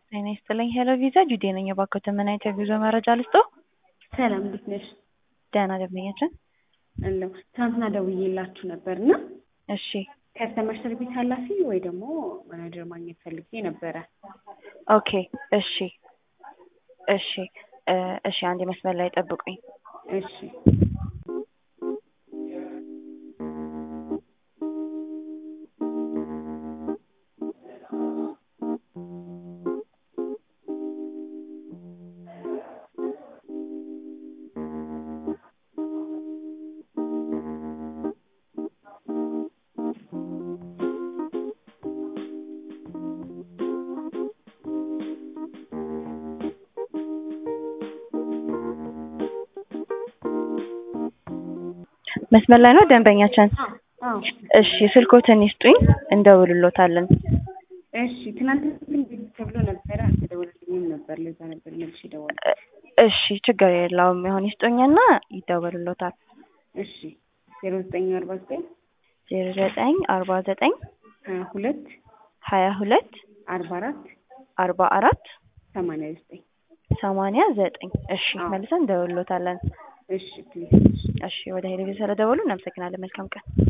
ጤና ይስጥልኝ ሄሎ ቪዛ ጁዴ ነኝ። እባክዎትን ምን አይነት የጉዞ መረጃ ልስጦ? ሰላም እንዴት ነሽ? ደህና ደንበኛችን። አለሁ ትናንትና ደውዬላችሁ ነበር እና እሺ ከስተመር ሰርቪስ ኃላፊ ወይ ደግሞ ማናጀር ማግኘት ፈልጌ ነበረ። ኦኬ እሺ እሺ እ እሺ አንድ መስመር ላይ ጠብቁኝ። እሺ መስመር ላይ ነው ደንበኛችን። አዎ እሺ ስልክዎትን ይስጡኝ እንደውልሎታለን። እሺ ትናንት ግን ተብሎ ነበረ አልተደወለልኝም ነበር። ለዛ ነበር መልሼ የደወልኩት። እ እሺ ችግር የለውም ይሁን ይስጡኝና ይደወልሎታል። እሺ ዜሮ ዘጠኝ አርባ ዘጠኝ ዜሮ ዘጠኝ አርባ ዘጠኝ ሀያ ሁለት ሀያ ሁለት አርባ አራት አርባ አራት ሰማንያ ዘጠኝ ሰማንያ ዘጠኝ እሺ አዎ። መልሰን እንደውልሎታለን። እሺ ፕሊዝ እሺ ወደ ሄደ ስለደወሉ እናመሰግናለን። መልካም ቀን